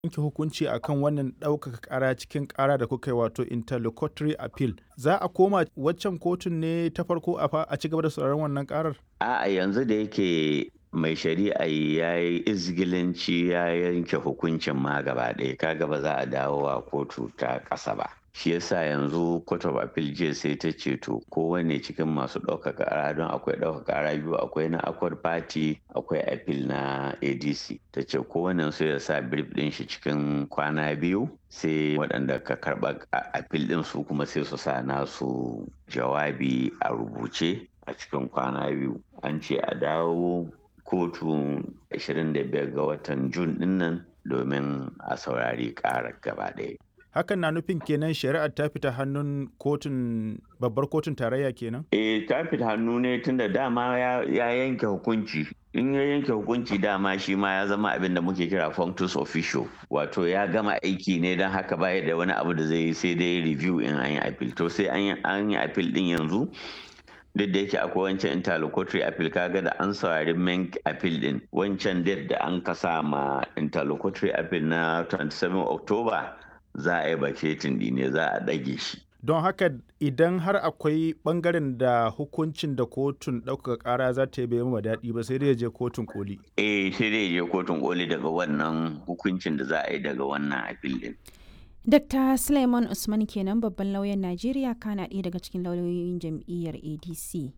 yanke hukunci akan wannan ɗaukaka ƙara cikin ƙara da kuka yi wato interlocutory appeal za a koma waccan kotun ne ta farko a ci gaba da sauraron wannan ƙarar a'a yanzu da yake mai shari'a ya yi izgilanci ya yanke hukuncin ma gaba ɗaya kaga ba za a dawo a kotu ta ƙasa ba shi yasa yanzu court of appeal jiya sai ta ce to kowane cikin masu ɗaukaka ƙara don akwai ɗaukaka ƙara biyu akwai na accord party akwai appeal na adc ta ce kowane su ya sa brief ɗin shi cikin kwana biyu sai waɗanda ka karɓa appeal ɗin su kuma sai su sa nasu jawabi a rubuce a cikin kwana biyu an ce a dawo kotu 25 ga watan jun ɗinnan domin a saurari ƙarar gaba ɗaya hakan na nufin kenan shari'ar ta fita hannun kotun babbar kotun tarayya kenan? eh ta fita hannu ne tunda dama ya, yanke hukunci in ya yanke hukunci dama shi ma ya zama abin da muke kira functus official wato ya gama aiki ne don haka baya da wani abu da zai yi sai dai review in an yi appeal to sai an yi appeal din yanzu duk da yake akwai wancan interlocutory appeal kaga da an saurari main appeal din wancan date da an kasa ma interlocutory appeal na 27 october za a yi baketin ne za a ɗage shi. Don haka idan har akwai ɓangaren da hukuncin da kotun ɗaukaka ƙara za ta yi bai ma daɗi ba sai dai je kotun koli. Eh sai dai je kotun koli daga wannan hukuncin da za a yi daga wannan appeal din. Dr. Suleiman Usman kenan babban lauyan Najeriya kana ɗaya daga cikin lauyoyin jam'iyyar ADC.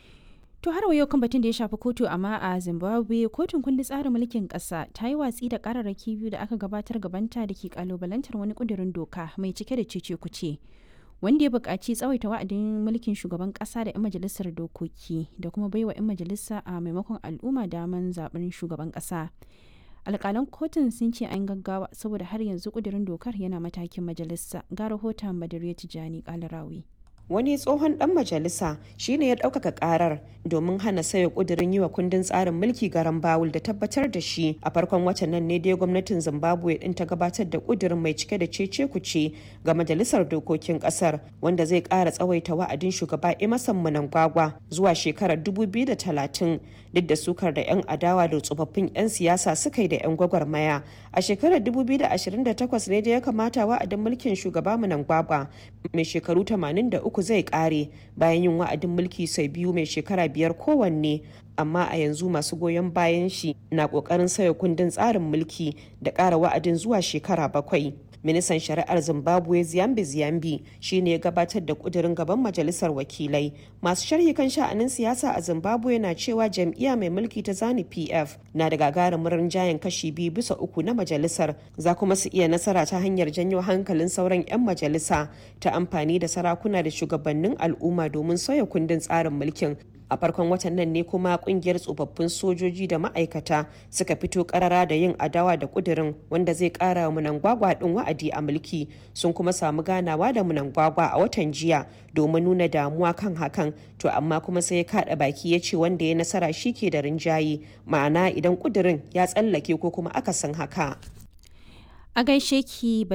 To har yau kan batun da ya shafi kotu amma a Zimbabwe kotun kundin tsarin mulkin ƙasa ta yi watsi da ƙararraki biyu da aka gabatar gabanta da ke kalubalantar wani ƙudurin doka mai cike da cece kuce wanda ya buƙaci tsawaita wa'adin mulkin shugaban ƙasa da 'yan majalisar dokoki da kuma baiwa 'yan majalisa a maimakon al'umma daman zaɓen shugaban ƙasa. alƙalan kotun sun ce an gaggawa saboda har yanzu ƙudurin dokar yana matakin majalisa ga rahoton badariya tijjani ƙalarawi. wani tsohon dan majalisa shine ya ɗaukaka karar domin hana sayo kudirin yi wa kundin tsarin mulki garan bawul da tabbatar da shi a farkon watan nan ne dai gwamnatin zimbabwe din ta gabatar da kudirin mai cike da cece kuce ga majalisar dokokin kasar wanda zai ƙara tsawaita wa'adin shugaba emerson mnangagwa zuwa shekarar 2030 duk da sukar da 'yan adawa da tsofaffin 'yan siyasa suka yi da 'yan gwagwarmaya a shekarar 2028 ne da ya kamata wa'adin mulkin shugaba mnangagwa mai shekaru 83 uku zai kare bayan yin wa'adin mulki sau biyu mai shekara biyar kowanne amma a yanzu masu goyon bayan shi na kokarin sauya kundin tsarin mulki da ƙara wa'adin zuwa shekara bakwai ministan shari'ar zimbabwe ziyambi ziyambi shine ya gabatar da kudirin gaban majalisar wakilai masu sharhi kan sha'anin siyasa a zimbabwe na cewa jam'iyya mai mulki ta zani pf na da gagarumin rinjayen kashi biyu bisa uku na majalisar za kuma su iya nasara ta hanyar janyo hankalin sauran 'yan majalisa ta amfani da sarakuna da shugabannin al'umma domin sauya kundin tsarin mulkin a farkon watan nan ne kuma kungiyar tsofaffin sojoji da ma'aikata suka fito karara da yin adawa da kudirin wanda zai kara wa munangwagwa din wa'adi a mulki sun kuma samu ganawa da munangwagwa a watan jiya domin nuna damuwa kan hakan to amma kuma sai ya kada baki ya ce wanda ya nasara shi ke da rinjaye ma'ana idan kudirin ya tsallake ko kuma akasin haka a gaishe ki